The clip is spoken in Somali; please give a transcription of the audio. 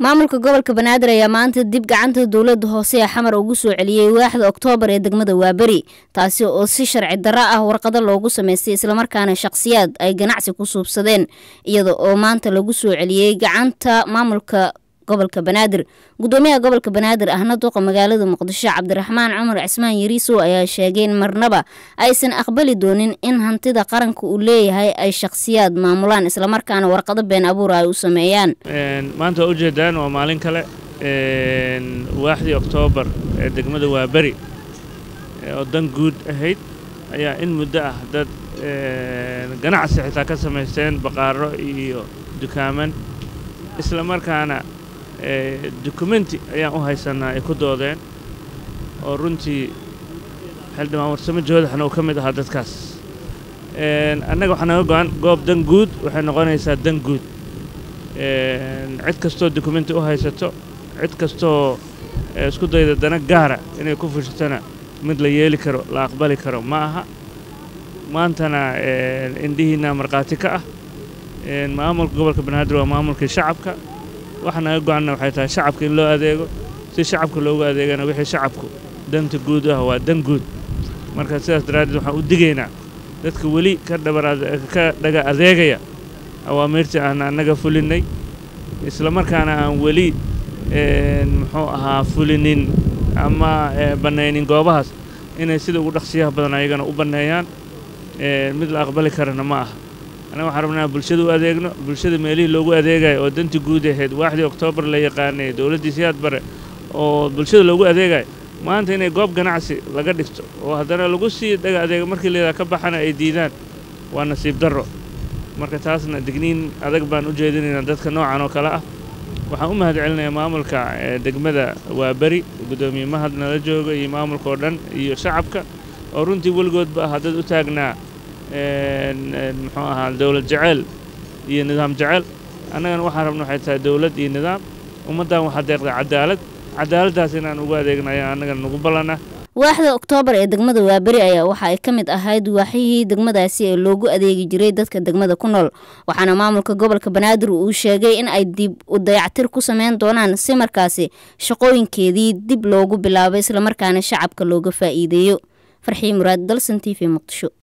maamulka gobolka banaadir ayaa maanta dib gacanta dowlada hoose ee xamar ugu soo celiyey waaxda oktoobar ee degmada waaberi taasi oo si sharci darro ah warqado loogu sameystay islamarkaana shaqhsiyaad ay ganacsi ku suubsadeen iyada oo maanta lagu soo celiyey gacanta maamulka gobolka banaadir gudoomiyaha gobolka banaadir ahna duqa magaalada muqdisho cabdiraxmaan cumar cismaan yariisow ayaa sheegay in marnaba aysan aqbali doonin in hantida qaranka uu leeyahay ay shakhsiyaad maamulaan islamarkaana warqado been abuura ay u sameeyaan maanta waa ujeedaan waa maalin kale waaxdii oktoobar ee degmada waaberi oo dan guud ahayd ayaa in muddo ah dad ganacsi xitaa ka samaysteen baqaaro iyo dukaaman isla markaana dokumenti ayaan u haysanaa ay ku doodeen oo runtii xildhibaan warsamo joodaxna uu ka mid ahaa dadkaas annaga waxaa naga go-an goob dan guud waxay noqonaysaa dan guud cid kastoo dokumenti u haysato cid kastoo isku dayda dana gaara inay ku fushatona mid la yeeli karo la aqbali karo ma aha maantana indhihiinna markhaati ka ah maamulka gobolka banaadir waa maamulkii shacabka waxa naga go-anna waxay tahay shacabka in loo adeego si shacabka loogu adeegana wixii shacabku danta guud ah waa dan guud marka sidaas daraaddeed waxaan u digaynaa dadka weli ka dhabarka dhaga adeegaya awaamiirtii aan annaga fulinnay isla markaana aan weli muxuu ahaa fulinin ama bannaynin goobahaas inay sida ugu dhaqsiyaha badan ayagana u banneeyaan mid la aqbali karana ma aha annaga waxaan rabnaa bulshada u adeegno bulshada meelihii loogu adeegayo oo dantii guud ahayd waaxdii oktoobar la yaqaanay dowladdii siyaad bare oo bulshada loogu adeegayo maanta inay goob ganacsi laga dhigto oo haddana lagu sii dhaga adeego markii layidhaha ka baxana ay diidaan waa nasiib darro marka taasna digniin adag baan u jeedinaynaa dadka noocan oo kale ah waxaan u mahad celinayaa maamulka degmada waaberi guddoomiye mahad nala jooga iyo maamulka oo dhan iyo shacabka oo runtii weligoodba ah dad u taagnaa muxuu ahaa dowlad jeceyl iyo nidaam jeceyl annagana waxaan rabna waxay tahay dowlad iyo nidaam ummaddan waxaa deeqda cadaalad cadaaladdaas inaan ugu adeegna ayaa annagana nagu ballana waaxda oktoobar ee degmada waaberi ayaa waxa ay ka mid ahayd waaxyihii degmadaasi ee loogu adeegi jiray dadka degmada ku nool waxaana maamulka gobolka banaadir uu sheegay in ay dib u dayactir ku sameyn doonaan si markaasi shaqooyinkeedii dib loogu bilaabo islamarkaana shacabka looga faa'iideeyo farxii muraad dalsan t v muqdisho